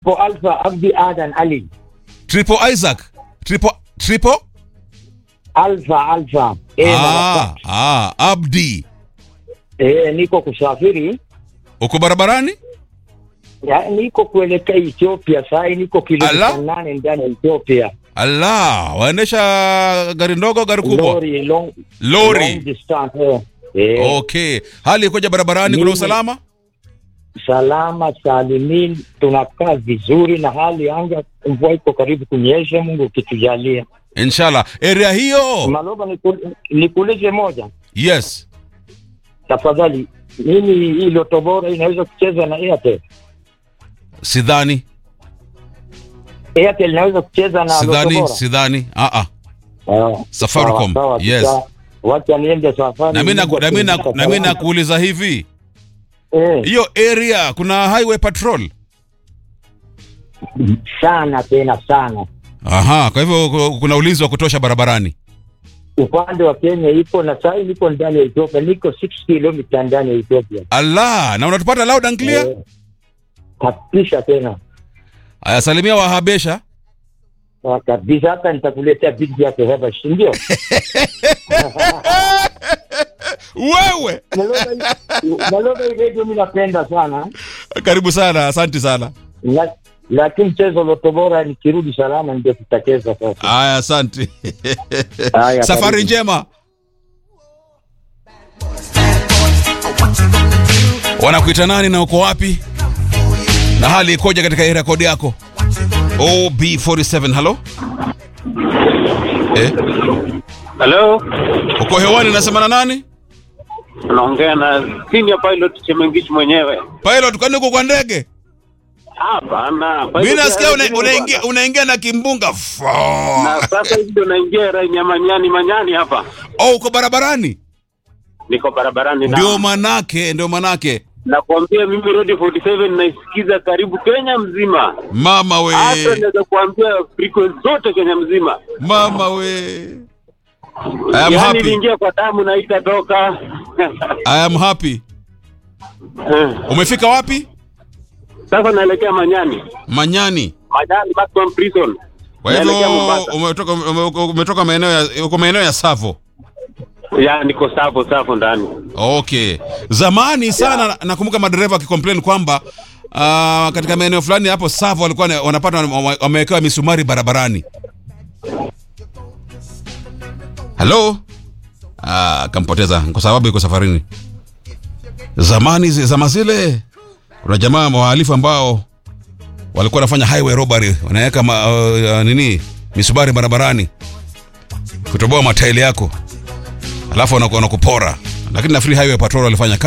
Triple Alpha Abdi Adan Ali. Triple Isaac. Triple Triple Alpha Alpha. Eh, ah, na- ah, Abdi. eh, niko kusafiri Uko barabarani? ya, niko kuelekea Ethiopia saa hii niko kilomita Ala. nane ndani ya Ethiopia. Allah, waendesha gari ndogo, gari kubwa? Lori long, Lori. long distance. Eh. Eh, Okay. Hali ikoje barabarani? Kuna Mimi- usalama? salama salimin, tunakaa vizuri na hali ya anga, mvua iko karibu kunyesha, Mungu ukitujalia. Inshallah. Area hiyo. Maloba, niku- nikuulize moja Yes. tafadhali, mimi hii Loto Bora inaweza kucheza na Airtel? Sidhani. Airtel inaweza kucheza na Loto Sidhani, Bora? sidhani. Ah ah. Ah, Safaricom, sawa, sawa, yes. sawa. Wacha niende safari. Na mimi Mungu na mimi na atulinda na mimi salama. nakuuliza hivi. Eh, Hiyo area kuna highway patrol? sana tena sana. Aha, kwa hivyo ku- kuna ulinzi wa kutosha barabarani. Upande wa Kenya ipo na saa hii niko ndani ya Ethiopia, niko 6 kilomita ndani ya Ethiopia. Allah, na unatupata loud and clear? Eh, Kabisa tena Aya, salimia wahabesha. Ah, kabisa, hata nitakuletea video yake hapa, si ndio? Wewe. Naloba hii- Naloba hii radio mimi napenda sana Karibu sana, asante sana. La- lakini mchezo Loto Bora nikirudi salama ndio tutacheza sasa. Aya, asante. Haya, Safari karibu. njema. Wanakuita nani na uko wapi? Na hali ikoje katika hii rekodi yako? OB47, halo? Eh, Hello, uko hewani nasema na nani? unaongea na senior pilot Chemengish mwenyewe. Pilot, kwani uko kwa ndege? Hapana, Mimi pilot nasikia ya- una- unaingia unaingia na kimbunga. Fo. na sasa hivi ndio naingia rai ya manyani manyani hapa, Oh, uko barabarani? niko barabarani na Ndio manake, ndio manake. nakwambia mimi Road 47 naisikiza karibu Kenya mzima, Mama hata we. naweza kuambia frequency zote Kenya mzima. Mama we. I am Yaani happy. iliingia kwa damu na itatoka. I am happy. Umefika wapi? Sasa naelekea Manyani, Manyani. Manyani maximum prison. Kwa hivyo Naelekea Mombasa. umetoka ume- umetoka maeneo ya uko maeneo ya Savo. Ya niko savo savo ndani. Okay. Zamani sana nakumbuka madereva wakicomplain kwamba uh, katika maeneo fulani hapo Savo walikuwa na- wanapata wame- wamewekewa misumari barabarani. Hello? Ah, kampoteza kwa sababu yuko safarini. Zamani zi- zama zile kuna jamaa wahalifu ambao walikuwa wanafanya highway robbery, wanaweka ma, uh, nini misumari barabarani kutoboa matairi yako alafu wanaku- wanakupora, lakini nafikiri highway patrol walifanya